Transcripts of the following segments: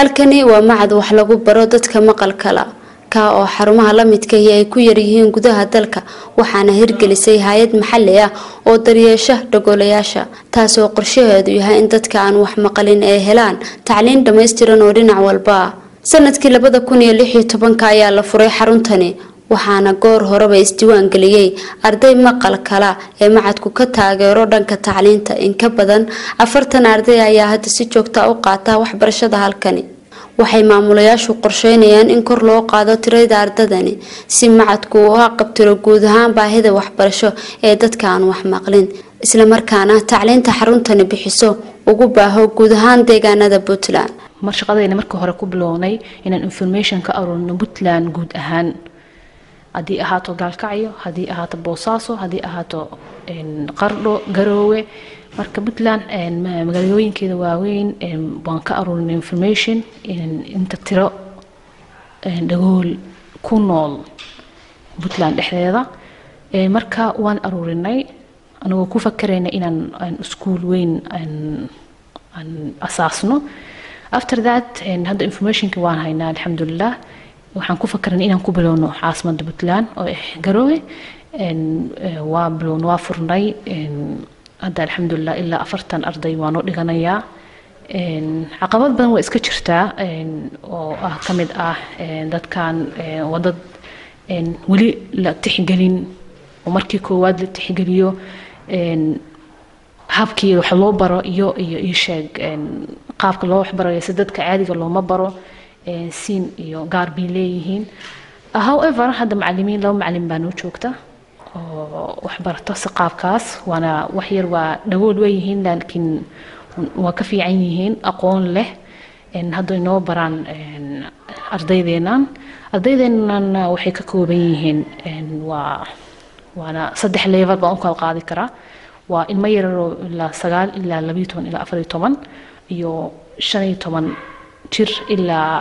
halkani waa macad wax lagu baro dadka maqalkala ka oo xarumaha la midkahi ay ku yaryihiin gudaha dalka waxaana hirgelisay hay-ad maxali ah oo daryeesha dhagoolayaasha taasoo qorshaheedu yahay in dadka aan wax maqalin ay helaan tacliin dhammaystiran oo dhinac walba ah sanadkii labada kun iyo lix iyo tobanka ayaa la furay xaruntani waxaana goor horeba isdiiwaan geliyey arday maqal kala ee macadku ka taageero dhanka tacliinta in ka badan afartan arday ayaa hadda si joogta u qaata waxbarashada halkani waxay maamulayaashu qorsheynayaan in kor loo qaado tirada ardadani si macadku uu qabtiro guud ahaan baahida waxbarasho ee dadka aan wax maqlin islamarkaana tacliinta xaruntani bixiso ugu baaho guud ahaan deegaanada puntland mar shaqadayna markii hore ku bilownay inaan information ka aruurno puntland guud ahaan haddii ahaato gaalkacyo haddii ahaato boosaaso haddii ahaato qardho garoowe marka puntland magaalooyinkeeda waaweyn waan ka aruurinay information inta tiro dhagool ku nool puntland dhexdeeda marka waan aruurinay anagoo ku fakarayna inaan iskuol weyn aan asaasno after that hadda informationka waan haynaa alxamdulilah waxaan ku fakarnay inaan ku bilowno caasimada puntland oo ah garoowe waa bilowna waa furnay hadda alxamdulilah ilaa afartan arday waa noo dhiganayaa caqabad badan waa iska jirtaa oo ah ka mid ah dadkan waa dad weli la tixgelin oo markii koowaad la tixgeliyo habkii wax loo baro iyo iyo ii sheeg qaabka loo waxbarayo si dadka caadiga looma baro siin iyo gaar bay leeyihiin however hadda macalimiin laba macalin baa noo joogta oo waxbarato si qaabkaas waana waxyar waa dhagool weyihiin laakiin waa ka fiican yihiin aqoon leh hadda inoo baraan ardaydeenan ardaydeenan waxay ka kooban yihiin waa waana saddex level baan u kala qaadi karaa waa ilmo yararoo ilaa sagaal ilaa labayo toban ilaa afariyo toban iyo shan iyo toban jir ilaa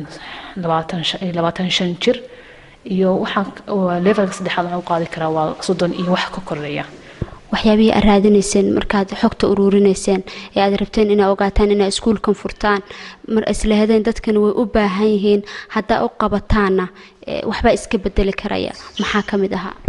labaatan shan jir iyo waxaan levelka saddexaad waxaan u qaadi karaa waa soddon iyo wax ka koreeya waxyaabihii aad raadinayseen markaad xogta uruurinayseen ee aad rabteen inaa ogaataan inaa iskuulkan furtaan mar islahadeen dadkani way u baahan yihiin haddaa u qabataana waxbaa iska bedeli karaya maxaa ka mid ahaa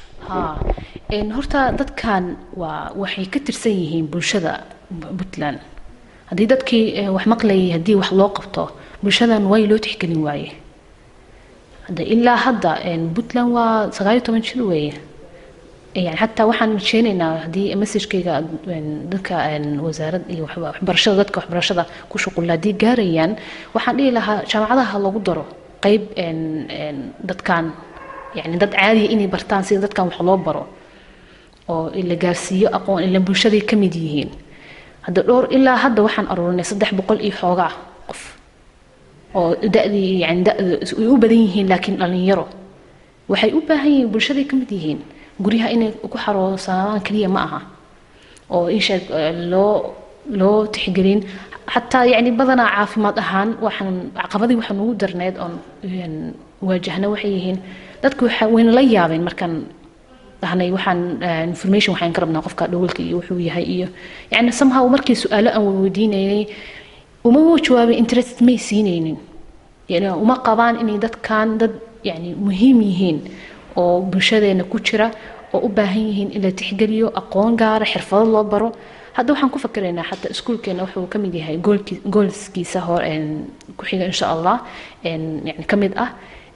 horta dadkan waa waxay ka tirsan yihiin bulshada puntland haddii dadkii wax maqlayay haddii wax loo qabto bulshadan way loo tixgelin waaye hadda ilaa hadda puntland waa sagaal iyo toban jir weeye yani xataa waxaan rajeynaynaa haddii messagekayga dadka wasaarad iyo waxbarashada dadka waxbarashada ku shuqulla haddii gaarayaan waxaan dhihi lahaa jaamacadaha lagu daro qeyb dadkan yani dad caadiya inay bartaan sida dadkan wax loo baro oo la gaarsiiyo aqoon ila bulshaday ka mid yihiin hadda dhowr ilaa hadda waxaan aruurinay saddex boqol iyo xoogaa qof oo da-dii yani da-da ay u badan yihiin laakiin dhalinyaro waxay u baahan yihiin bulshaday ka mid yihiin guryaha inay ku xaroosanadaan keliya ma aha oo insheeg loo loo tixgelin xataa yani badanaa caafimaad ahaan waxaan caqabadii waxaan ugu darneyd oon waajahna waxay yihiin dadku wayna la yaabeen markaan dhahnay waxaan information waxaan ka rabnaa qofka dhowlka iyo wuxuu yahay iyo yani somehow markii su-aalo aan weydiinaynay uma jawaabay interest may siinaynin yani uma qabaan inay dadkan dad yani muhiim yihiin oo bulshadeena ku jira oo u baahan yihiin in la tixgeliyo aqoon gaara xirfado loo baro hadda waxaan ku fakaraynaa xataa iskuulkeena wuxuu ka mid yahay goolskiisa hor ku xiga insha allah yani ka mid ah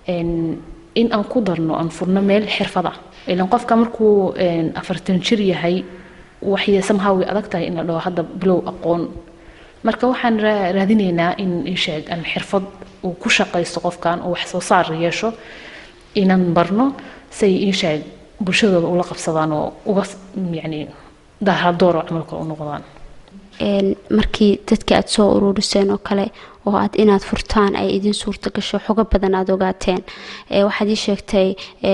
in aan ku darno aan furno meel xirfada ilan qofka markuu afartan jir yahay waxay somehow way adag tahay in la dhaho hadda bilow aqoon marka waxaan raadinaynaa in isheeg aan xirfad uu ku shaqaysto qofkan oo wax soo saar yeesho inaan barno say isheeg bulshadooda ula qabsadaan oo uga yani dahardooro camalka u noqdaan markii dadka aada soo uruuriseen oo kale oo aad inaad furtaan ay idiin suurta gasho xogo badan aada ogaateen waxaad ii sheegtay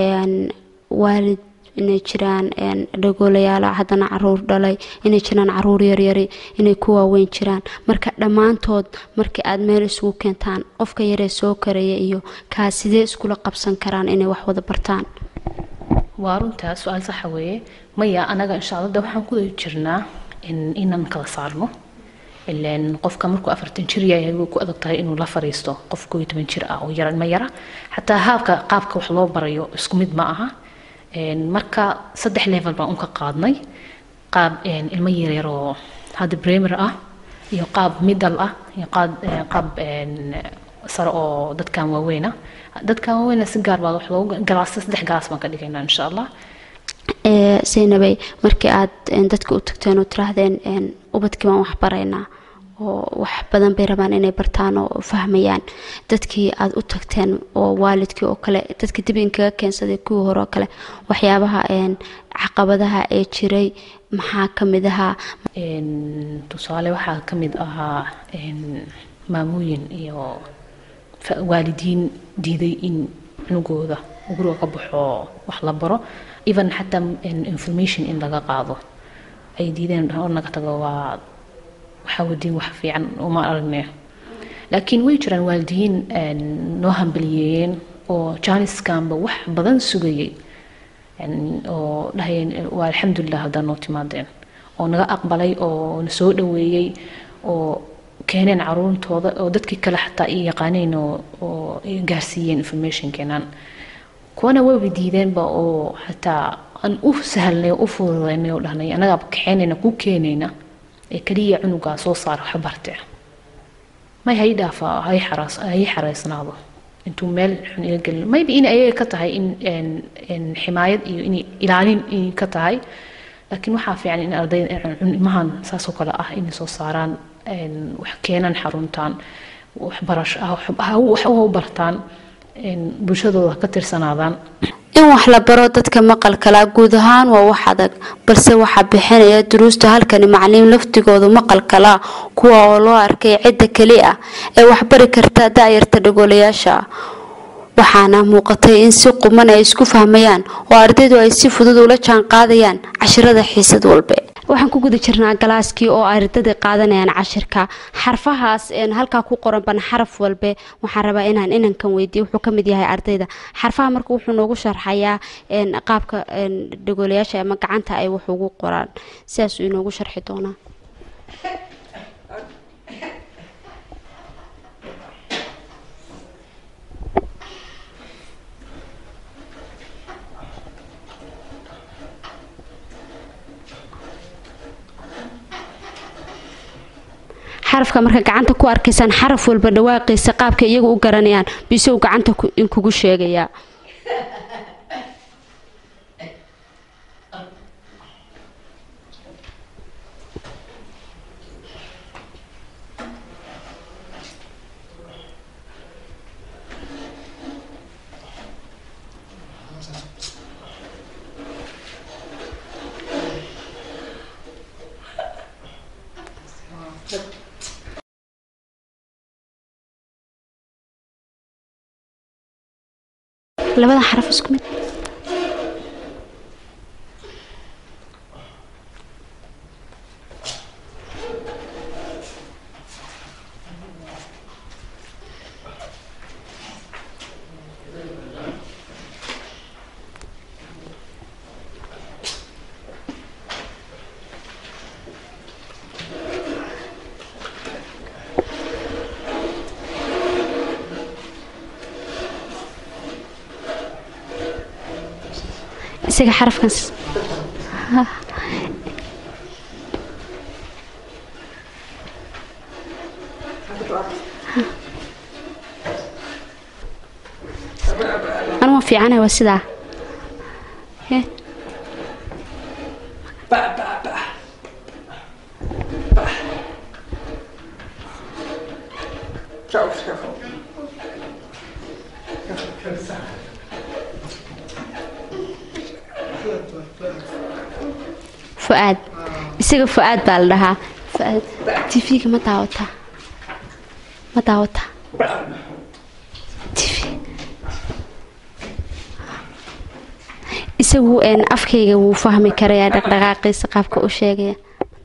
waalid inay jiraan dhagoolayaala haddana caruur dhalay inay jiraan caruur yaryari inay ku waaweyn jiraan marka dhammaantood markii aad meel isugu keentaan qofka yaree soo karaya iyo kaa sidee iskula qabsan karaan inay wax wada bartaan waa runtaa su-aal saxa weeye maya anaga insha alla de waxaan ku jirnaa inaan kala saarno ileen qofka markuu afartan jir yahay way ku adag tahay inuu la fariisto qof koo iyo toban jir ah oo yara ma yara xataa haabka qaabka wax loo barayo isku mid ma aha marka saddex level baan unka qaadnay qaab ilmo yaryar oo hadda bremer ah iyo qaab middle ah iyo qaab qaab sare oo dadkan waaweyn ah dadkan waaweyn si gaar baa wax loogu galaas saddex galaas baan ka dhigaynaa insha allah zaynabay markii aad dadka u tagteen oo tiraahdeen ubadkii baan wax baraynaa oo wax badan bay rabaan inay bartaan oo fahmayaan dadkii aad u tagteen oo waalidkii oo kale dadka dib inkaga keensaday kuwii hore oo kale waxyaabaha caqabadaha ee jiray maxaa ka mid ahaa tusaale waxaa ka mid ahaa maamooyin iyo waalidiin diiday in cunugooda guriga ka baxo wax la baro even xataa information in laga qaado ay diideen oo naga tago waa waxaa wadiin wax fiican uma aragne laakiin way jiraan waalidiin noo hambaliyeeyeen oo janiskanba wax badan sugayay oo dhahayeen waa alxamdulilah haddaan noo timaadeen oo naga aqbalay oo na soo dhaweeyey oo keeneen caruurtooda oo dadkii kale xataa i yaqaaneen oo gaarsiiyeen information keenaan kuwana wayba diideenba oo xataa aan u sahalnay oo u fududaynay oo dhahnay annagaa kaxeynayna ku keenayna ee kaliya cunugaa soo saara wax barte may hay dhaafa hay xaraas hay xareysnaado intuu meel xun iga gelin maybe in ayaga ka tahay in ximaayad iyo in ilaalin in ka tahay laakiin waxaa fiican in ardayda ilmahan saasoo kale ah inay soo saaraan wax keenan xaruntaan waxbarasho wax u bartaan bulshadooda ka tirsanaadaan in wax la baro dadka maqalkala guud ahaan waa wax adag balse waxaa bixinaya duruusta halkani macalimiin laftigoodu maqalkala kuwa oo loo arkay cidda keli ah ee waxbari karta da-yarta dhagoolayaasha waxaana muuqatay in si quman ay isku fahmayaan oo ardaydu ay si fudud ula jaan qaadayaan cashirada xiisad walbe waxaan ku guda jirnaa galaaskii oo ardayda qaadanayaan cashirka xarfahaas halkaa ku qoran ban xaraf walbe waxaan rabaa inaan inankan weydiiyo wuxuu ka mid yahay ardayda xarfaha marka wuxuu noogu sharxayaa qaabka dhagoolayaasha ama gacanta ay wax ugu qoraan sidaasuu inoogu sharxi doonaa xarafka marka gacanta ku arkaysaan xaraf walba dhawaaqiisa qaabka iyagu u garanayaan bisow gacanta inkugu sheegayaa labada xaraf isku mid isaga xarafkaas anuma fiicana waa sidaa fuaad isaga fu-aad baa la dhahaa fuaad tv-ga ma daawataa ma daawataa tv isagu afkayga wuu fahmi karayaa dhaqdhaqaaqiisa qaabka u sheegaya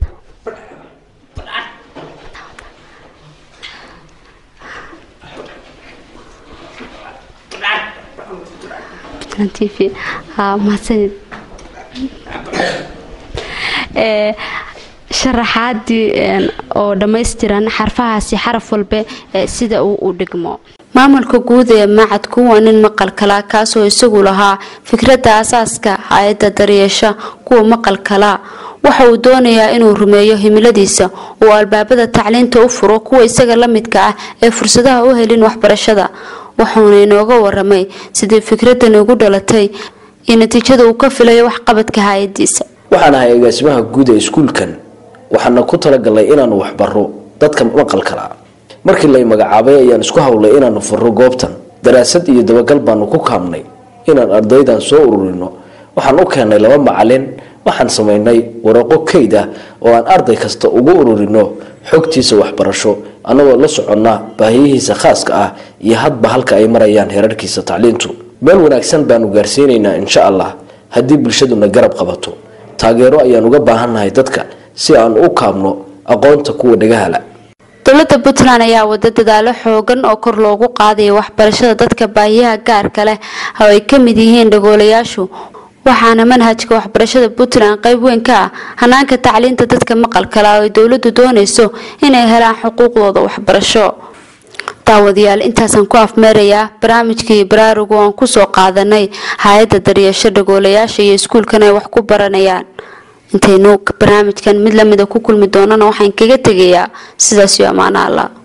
tv ha mahadsanid sharaxaadii oo dhammaystiran xarfahaasi xaraf walbe sida uu u dhigmo maamulka guud ee macadku waa nin maqalkala kaasoo isagu lahaa fikradda asaaska hay-adda daryeesha kuwa maqalkala waxa uu doonayaa inuu rumeeyo himiladiisa oo albaabada tacliinta u furo kuwa isaga la midka ah ee fursadaha u helin waxbarashada wuxuuna inooga waramay sidii fikraddan ugu dhalatay iyo natiijada uu ka filayo waxqabadka hay-adiisa waxaan ahay agaasimaha guud ee iskuulkan waxaana ku talagalnay inaanu waxbaro dadka maqalkala markii lay magacaabay ayaan isku hawlay inaanu furo goobtan daraasad iyo dabagal baanu ku kaabnay inaan ardaydan soo ururino waxaan u keennay laba macalin waxaan samaynay waraqo kayd ah oo aan arday kasta ugu ururino xogtiisa waxbarasho annagoo la soconnaa baahiyihiisa khaaska ah iyo hadba halka ay marayaan heerarkiisa tacliintu meel wanaagsan baanu gaarsiinaynaa insha allah haddii bulshaduna garab qabato taageero ayaan uga baahannahay dadka si aan u kaabno aqoonta kuwa dhagahala dowladda puntland ayaa wada dadaalo xoogan oo kor loogu qaadayo waxbarashada dadka baahiyaha gaarka leh oo ay ka mid yihiin dhagoolayaashu waxaana manhajka waxbarashada puntland qayb weyn ka ah hanaanka tacliinta dadka maqalkala oo ay dowladdu doonayso inay helaan xuquuqdooda waxbarasho daawadayaal intaasaan ku afmeerayaa barnaamijkii baraarugu aan kusoo qaadanay hay-adda daryeesho dhagoolayaasha iyo iskuulkan ay wax ku baranayaan intaynu barnaamijkan mid lamida ku kulmi doonana waxaan kaga tegayaa sidaas iyo ammaano allah